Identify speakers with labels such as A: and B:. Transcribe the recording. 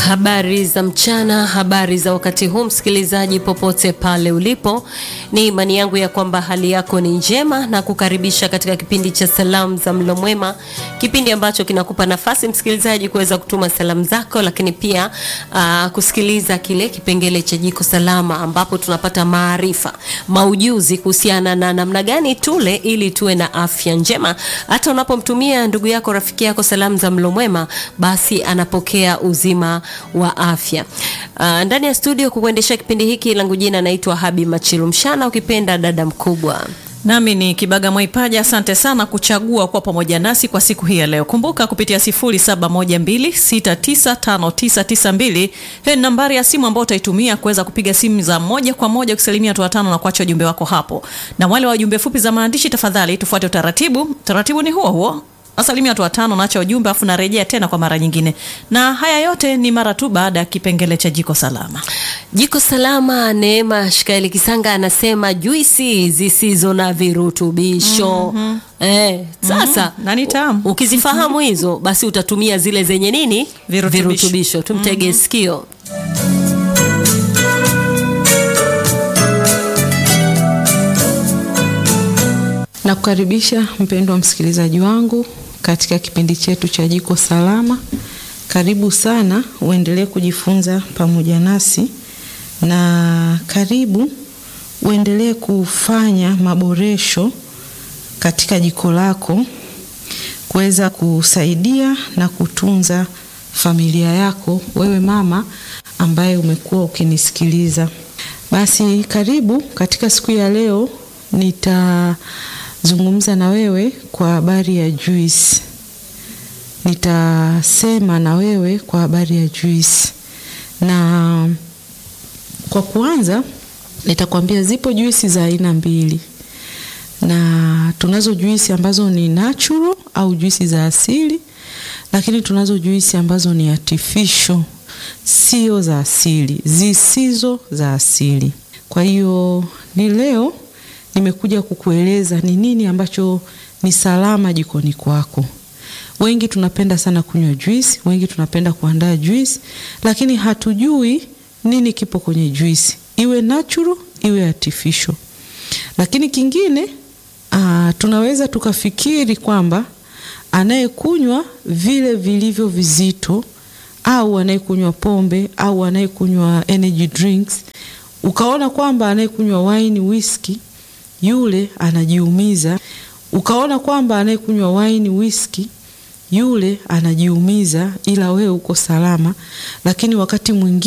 A: Habari za mchana, habari za wakati huu, msikilizaji popote pale ulipo, ni imani yangu ya kwamba hali yako ni njema na kukaribisha katika kipindi cha salamu za mlo mwema, kipindi ambacho kinakupa nafasi msikilizaji kuweza kutuma salamu zako, lakini pia uh, kusikiliza kile kipengele cha jiko salama, ambapo tunapata maarifa, maujuzi kuhusiana na namna gani tule ili tuwe na afya njema. Hata unapomtumia ndugu yako, rafiki yako salamu za mlo mwema, basi anapokea uzima wa afya. Uh, ndani ya studio kukuendesha kipindi hiki langu jina naitwa Habi Machilu Mshana, ukipenda dada mkubwa.
B: Nami ni Kibaga Mwaipaja. Asante sana kuchagua kuwa pamoja nasi kwa siku hii ya leo. Kumbuka kupitia 0712695992 hii ni nambari ya simu ambayo utaitumia kuweza kupiga simu za moja kwa moja kusalimia watu watano na kuacha ujumbe wako hapo, na wale wa jumbe fupi za maandishi, tafadhali tufuate utaratibu. Utaratibu ni huo huo nasalimia watu watano, naacha ujumbe afu narejea tena kwa mara nyingine, na haya yote ni mara tu baada ya kipengele cha jiko salama.
A: Jiko salama. Neema Shikaeli Kisanga anasema juisi zisizo na virutubisho. mm -hmm. Eh, sasa
B: na ni tamu.
A: Ukizifahamu hizo basi utatumia zile zenye nini
B: Virutubisho.
A: virutubisho. Tumtege sikio.
C: Na kukaribisha mpendwa msikilizaji wangu katika kipindi chetu cha jiko salama. Karibu sana, uendelee kujifunza pamoja nasi, na karibu uendelee kufanya maboresho katika jiko lako kuweza kusaidia na kutunza familia yako, wewe mama ambaye umekuwa ukinisikiliza. Basi karibu katika siku ya leo nitazungumza na wewe kwa habari ya juice. Nitasema na wewe kwa habari ya juice, na kwa kuanza nitakwambia zipo juisi za aina mbili, na tunazo juisi ambazo ni natural au juisi za asili, lakini tunazo juisi ambazo ni artificial, sio za asili, zisizo za asili. Kwa hiyo ni leo nimekuja kukueleza ni nini ambacho ni salama jikoni kwako. Wengi tunapenda sana kunywa juisi, wengi tunapenda kuandaa juisi, lakini hatujui nini kipo kwenye juisi, iwe natural iwe artificial. Lakini kingine aa, tunaweza tukafikiri kwamba anayekunywa vile vilivyo vizito au anayekunywa pombe au anayekunywa energy drinks, ukaona kwamba anayekunywa wine, whisky yule anajiumiza. Ukaona kwamba anayekunywa wine, whisky yule anajiumiza, ila wewe uko salama. Lakini wakati mwingine